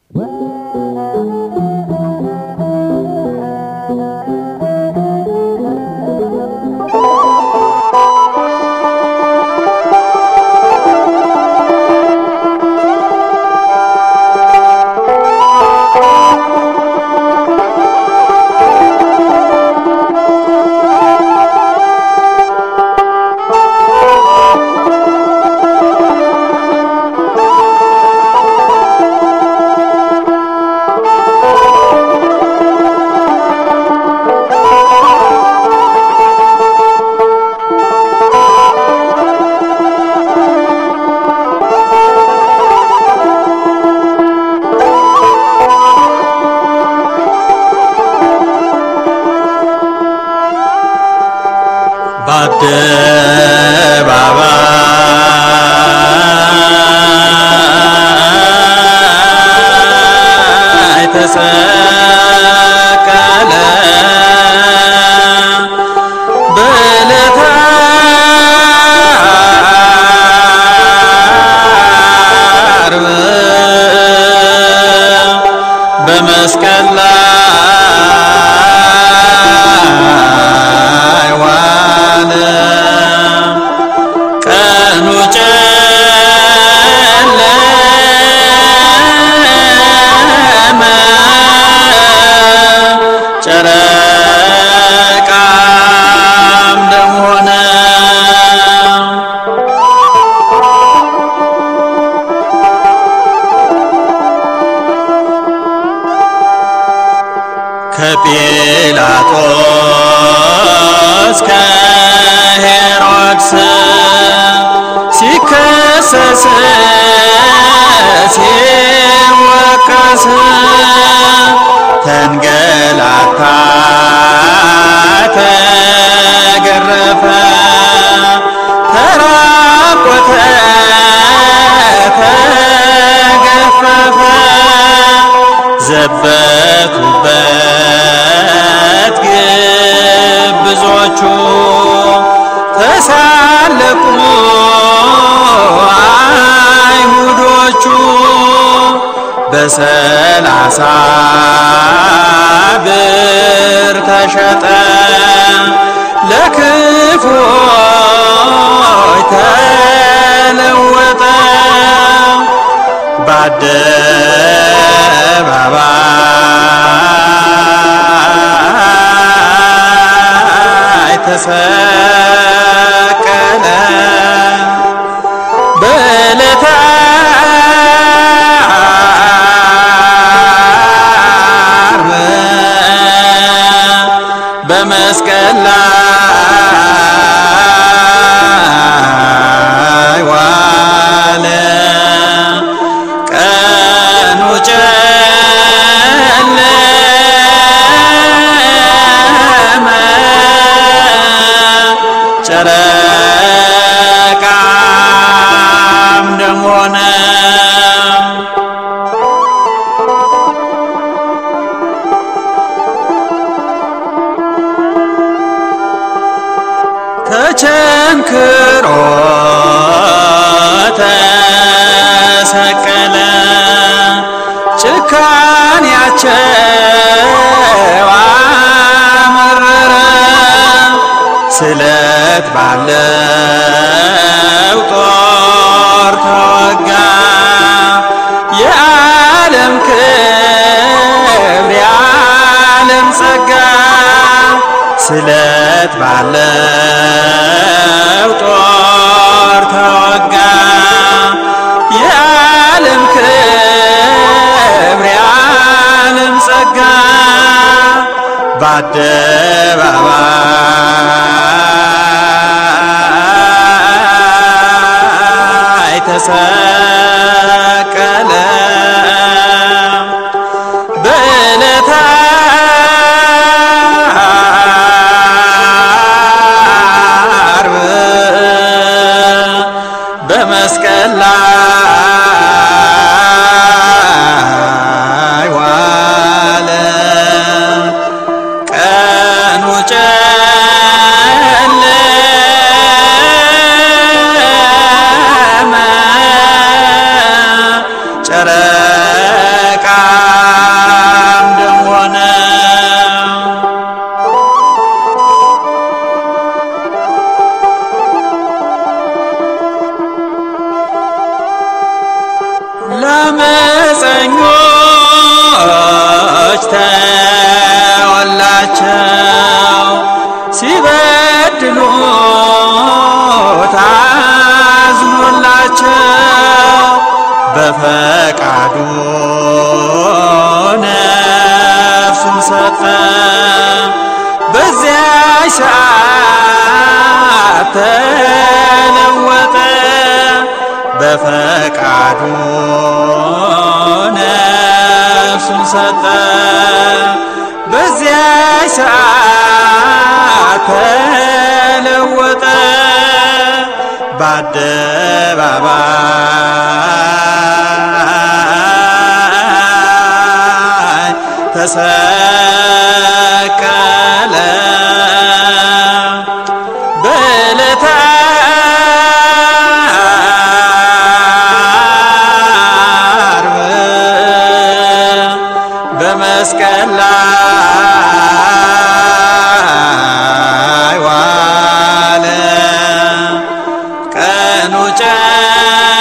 በአደባባይ ተሰቀለ በዕለተ ዓርብ በመስቀል ላይ ዋለ ቀኑ ጨለመ ጨረቃም ደም ሆነ ከጲላጦስ ከሄሮድስ ሲከሰስ ሲወቀስ ተንገላታ ተገረፈ ተራቆተ ተገፈፈ ዘበቱበት ግብዞቹ ተሳለቁ አይሁዶቹ በሰላሳ ብር ተሸጠ ለክፎች ተለወጠ በአደባባይ ተሰቀለ በዕለተ ዓርብ በመስቀል ላይ ዋለ ቀኑ ጨለመ ጨረቃም ደም ሆነ ተቸንክሮ ተሰቀለ ጭካኔያቸው አመረረ ስለት ባለው ጦር ተወጋ የዓለም ክብር የዓለም ጸጋ ስለት ባለው ጦር ተወጋ የዓለም ክብር የዓለም ጸጋ በአደባባይ ተሰቀለ በዕለተ ዓርብ በመስቀል ላይ ዋለ ቀኑ ጨለመ ለአመፀኞች ተወላቸው ሲበድሉ ታዝኖላቸው በፈቃዱ ነፍሱን ሰጠ። በዚያች ሰዓት ተለወጠ። በፈቃዱ ነፍሱን ሰጠ። በዚያች ሰዓት ተለወጠ። በአደባባይ ተሰቀለ። በዕለተ ዓርብ በመስቀል ላይ ዋለ። ቀኑ ጨለመ